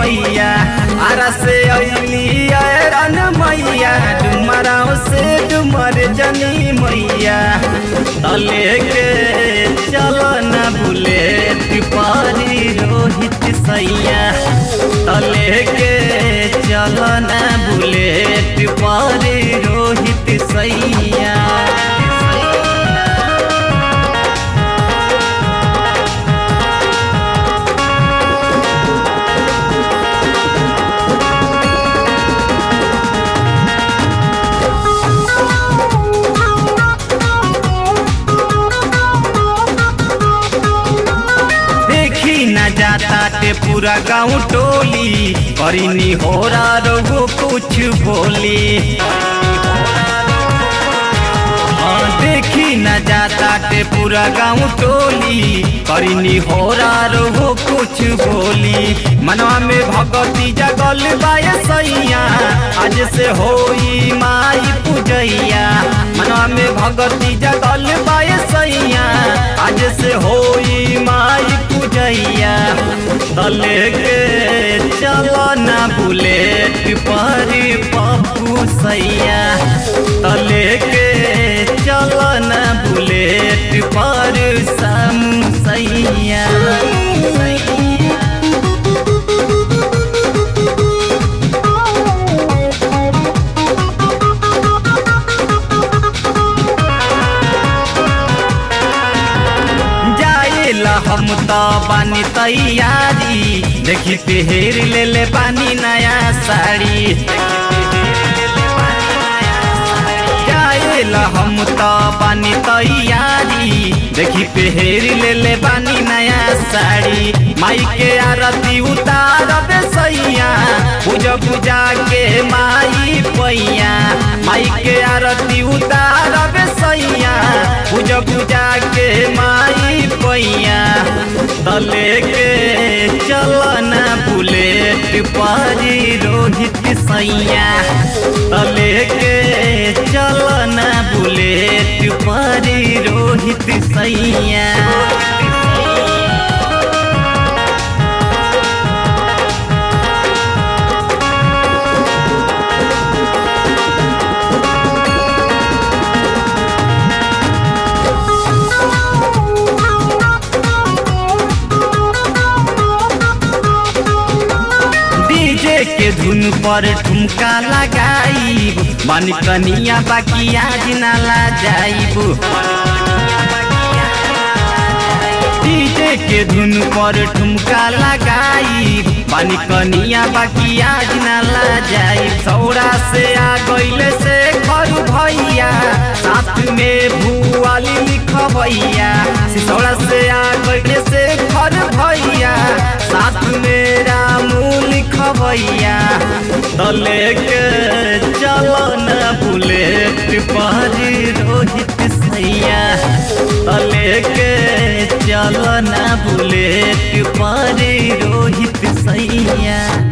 मैया आरा से अली रन मैया डुमराव से डुमर जनी मैया तले के चलो न भूले तिपारी रोहित सैया तले के चलो न भूले तिपारी रोहित सैया देखी न जाता ते पूरा गाँव टोली करीनी हो रहो कुछ बोली हाँ देखी न जाता ते पूरा गाँव टोली करीनी हो रहो कुछ बोली मनवा में भगवती जगल बाय सैया आज से होई माई पूजैया मनवा में भगवती जगल बाय सैया आज से होई माई पूजैया तले के चलो ना भूले पिपरी पप्पू सैया तले के चलो ना भूले पिपर समू सैया जाएला हम तो बानी तैयारी देखी पेहर ले ले बानी नया साड़ी जाएला हम तो बानी तैयारी देखी पेहर ले ले बानी नया साड़ी माई के आरती उतार दे सैया पूजा पूजा के माई पैया माई के आरती उतार दे सैया पूजा पूजा के माई पैया तले के चलन बुलेट पारी रोहित सैया तले के चलन बुलेट पारी रोहित सैया डीजे के धुन पर ठुमका लगाई मन कनिया बाकी आज ना ला जाइब डीजे के धुन पर ठुमका लगाई मन कनिया बाकी आज ना ला जाइब सौरा से आ गईले से घर भैया साथ में भुआली लिखबैया सिसौड़ा से आ गईले से घर भैया साथ में रामू लिखबैया तले के चलो न बुलेट पारी रोहित सैया तले के चलो न बुलेट पारी रोहित सैया